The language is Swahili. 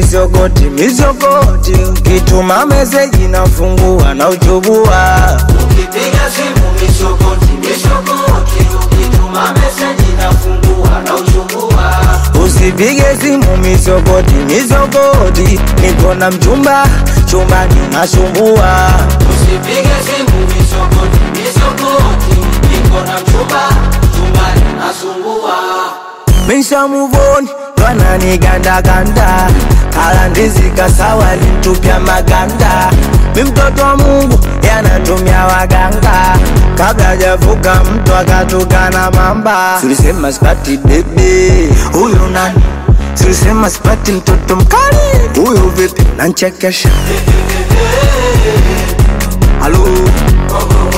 misokoti misokoti ukituma meseji nafungua na uchubua Ukipiga simu misokoti misokoti, ukituma meseji nafungua na uchungua. usipige simu misokoti misokoti niko na mchumba chumbani nasumbua Usipige simu misokoti misokoti, niko na mchumba chumbani nasumbua. Misha muvoni twananigandaganda kala ndizi kasawa lintupya maganda mi mtoto wa Mungu yanatumia waganga kabla javuka mtu akatukana mamba tulisema sipati bebe huyu nani tulisema sipati mtoto mkali huyu vipi nanchekesha halo